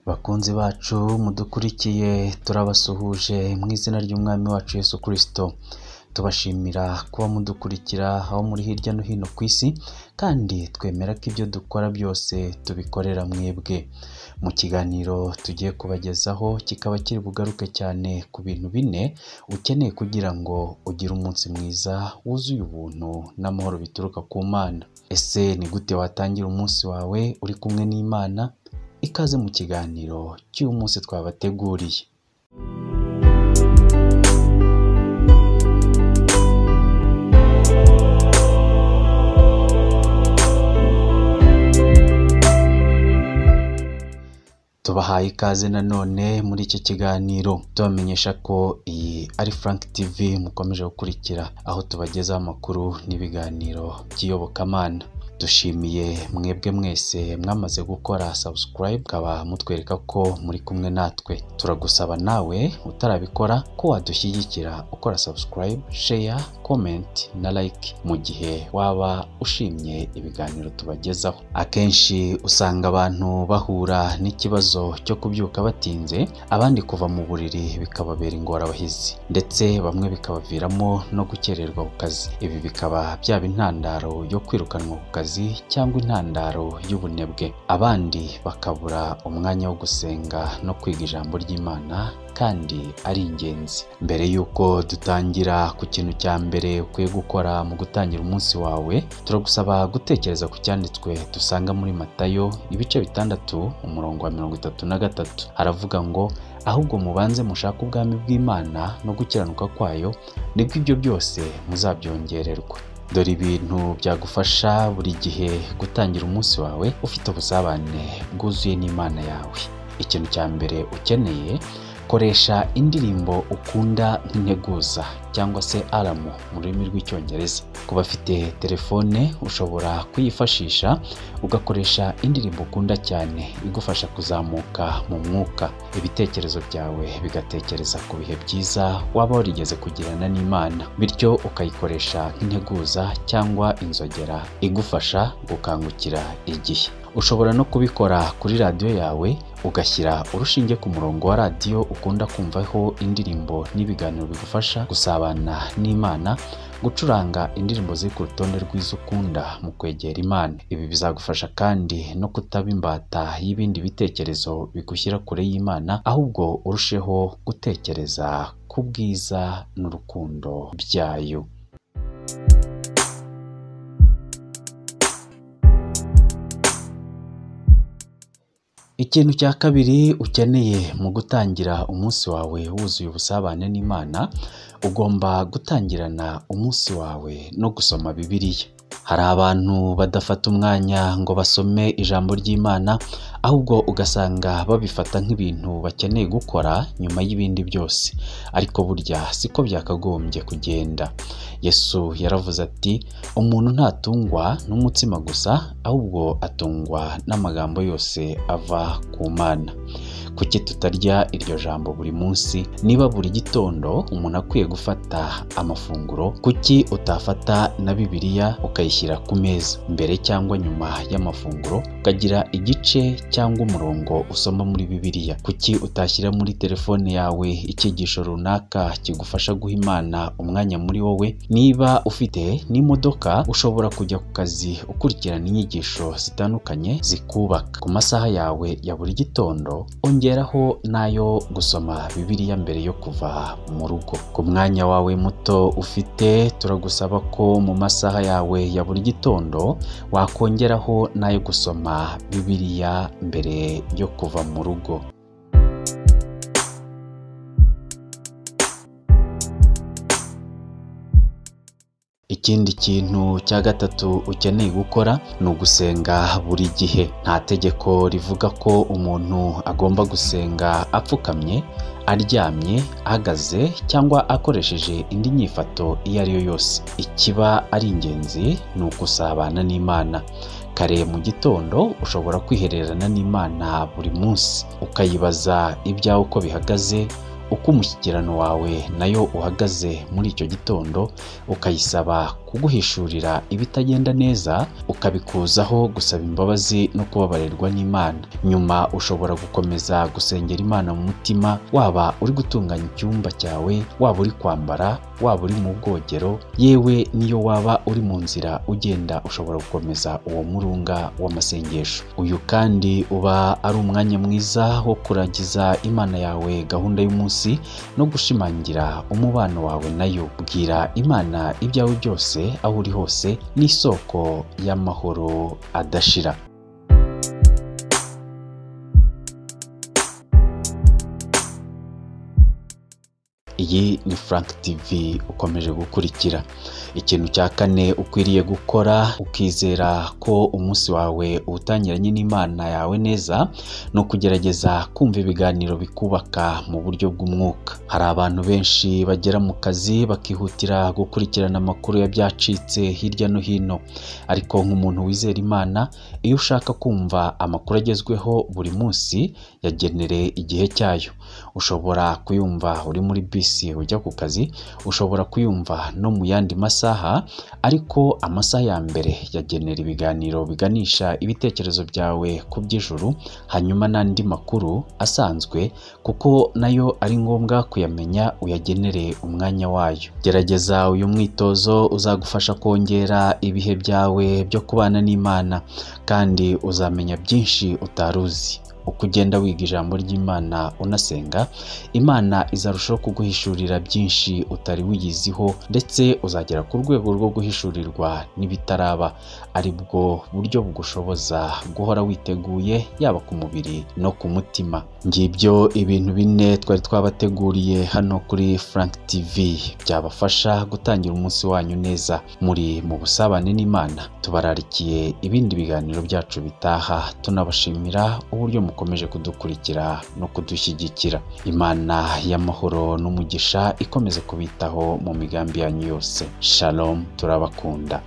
Bakunzi bacu mudukurikiye turabasuhuje mu izina ry'Umwami wacu Yesu Kristo, tubashimira kuba mudukurikira aho muri hirya no hino ku isi kandi twemera ko ibyo dukora byose tubikorera mwebwe. Mu kiganiro tugiye kubagezaho kikaba kiri bugaruke cyane ku bintu bine ukeneye kugira ngo ugire umunsi mwiza wuzuye ubuntu n'amahoro bituruka ku Mana. Ese ni gute watangira umunsi wawe uri kumwe n'Imana? Ikaze mu kiganiro cy'uyu munsi twabateguriye. tubahaye ikaze nanone muri iki kiganiro tubamenyesha ko iyi ari Frank TV mukomeje gukurikira aho tubagezaho amakuru n'ibiganiro by'iyobokamana dushimiye mwebwe mwese mwamaze gukora subscribe ukaba mutwereka ko muri kumwe natwe turagusaba nawe utarabikora ko wadushyigikira ukora subscribe share comment na like mu gihe waba ushimye ibiganiro tubagezaho akenshi usanga abantu bahura n'ikibazo cyo kubyuka batinze abandi kuva mu buriri bikababera ingorabahizi ndetse bamwe bikabaviramo no gukererwa ku kazi ibi bikaba byaba intandaro yo kwirukanwa ku kazi cyangwa intandaro y'ubunebwe abandi bakabura umwanya wo gusenga no kwiga ijambo ry'imana kandi ari ingenzi mbere y'uko dutangira ku kintu cya mbere ukwiye gukora mu gutangira umunsi wawe turagusaba gutekereza ku cyanditswe dusanga muri matayo ibice bitandatu umurongo wa mirongo itatu na gatatu haravuga ngo ahubwo mubanze mushake ubwami bw'imana no gukiranuka kwayo nibwo ibyo byose muzabyongererwa dore ibintu byagufasha buri gihe gutangira umunsi wawe ufite ubusabane bwuzuye n'imana yawe ikintu cya mbere ukeneye koresha indirimbo ukunda nk'integuza cyangwa se aramu mu rurimi rw'icyongereza ku bafite telefone ushobora kuyifashisha ugakoresha indirimbo ukunda cyane igufasha kuzamuka mu mwuka ibitekerezo byawe bigatekereza ku bihe byiza waba warigeze kugirana n'imana bityo ukayikoresha nk'integuza cyangwa inzogera igufasha gukangukira igihe ushobora no kubikora kuri radiyo yawe ugashyira urushinge ku murongo wa radiyo ukunda kumvaho indirimbo n'ibiganiro bigufasha gusabana n'imana gucuranga indirimbo ziri ku rutonde rw'izo ukunda mu kwegera imana ibi bizagufasha kandi no kutaba imbata y'ibindi bitekerezo bigushyira kure y'imana ahubwo urusheho gutekereza ku bwiza n'urukundo byayo ikintu cya kabiri ukeneye mu gutangira umunsi wawe wuzuye ubusabane n'imana ugomba gutangirana umunsi wawe no gusoma bibiliya hari abantu badafata umwanya ngo basome ijambo ry'imana ahubwo ugasanga babifata nk'ibintu bakeneye gukora nyuma y'ibindi byose ariko burya siko byakagombye kugenda yesu yaravuze ati umuntu ntatungwa n'umutsima gusa ahubwo atungwa n'amagambo yose ava ku mana kuki tutarya iryo jambo buri munsi niba buri gitondo umuntu akwiye gufata amafunguro kuki utafata na bibiliya ukayishyira ku meza mbere cyangwa nyuma y'amafunguro ukagira igice cyangwa umurongo usoma muri bibiliya kuki utashyira muri telefone yawe icyigisho runaka kigufasha guha imana umwanya muri wowe niba ufite n'imodoka ushobora kujya ku kazi ukurikirana inyigisho zitandukanye zikubaka ku masaha yawe ya buri gitondo ongeraho n'ayo gusoma bibiliya mbere yo kuva mu rugo ku mwanya wawe muto ufite turagusaba ko mu masaha yawe ya buri gitondo wakongeraho n'ayo gusoma bibiliya mbere yo kuva mu rugo ikindi kintu cya gatatu ukeneye gukora ni ugusenga buri gihe nta tegeko rivuga ko umuntu agomba gusenga apfukamye aryamye ahagaze cyangwa akoresheje indi nyifato iyo ari yo yose ikiba ari ingenzi ni ugusabana n'imana kare mu gitondo ushobora kwihererana n'imana buri munsi ukayibaza ibyawe uko bihagaze uko umushyikirano wawe nayo uhagaze muri icyo gitando ukayisaba kuguhishurira ibitagenda neza ukabikuzaho gusaba imbabazi no kubabarirwa n'Imana nyuma ushobora gukomeza gusengera Imana mu mutima waba uri gutunganya icyumba cyawe waba uri kwambara waba uri mu bwogero yewe niyo waba uri mu nzira ugenda ushobora gukomeza uwo murunga w'amasengesho uyu kandi uba ari umwanya mwiza wo kurangiza Imana yawe gahunda y'umunsi no gushimangira umubano wawe nayo bwira Imana ibyawe byose aho uri hose n'isoko y'amahoro adashira iyi ni Frank TV ukomeje gukurikira ikintu cya kane ukwiriye gukora ukizera ko umunsi wawe uwutangiranye n'Imana yawe neza ni ukugerageza kumva ibiganiro bikubaka mu buryo bw'umwuka hari abantu benshi bagera mu kazi bakihutira gukurikirana amakuru y'abyacitse hirya no hino ariko nk'umuntu wizera Imana iyo ushaka kumva amakuru agezweho buri munsi yagenere igihe cyayo ushobora kuyumva uri muri bisi ujya ku kazi ushobora kuyumva no mu yandi masaha ariko amasaha ya mbere yagenera ibiganiro biganisha ibitekerezo byawe ku by'ijuru hanyuma n'andi makuru asanzwe kuko nayo ari ngombwa kuyamenya uyagenere umwanya wayo gerageza uyu mwitozo uzagufasha kongera ibihe byawe byo kubana n'imana kandi uzamenya byinshi utari uzi uko ugenda wiga ijambo ry'imana unasenga imana izarushaho kuguhishurira byinshi utari wiyiziho ndetse uzagera ku rwego rwo guhishurirwa n'ibitaraba ari bwo buryo bugushoboza guhora witeguye yaba ku mubiri no ku mutima ngibyo ibintu bine twari twabateguriye hano kuri Frank TV byabafasha gutangira umunsi wanyu neza muri mu busabane n'imana tubararikiye ibindi biganiro byacu bitaha tunabashimira uburyo mukomeje kudukurikira no kudushyigikira imana y'amahoro n'umugisha ikomeze kubitaho mu migambi yanyu yose shalom turabakunda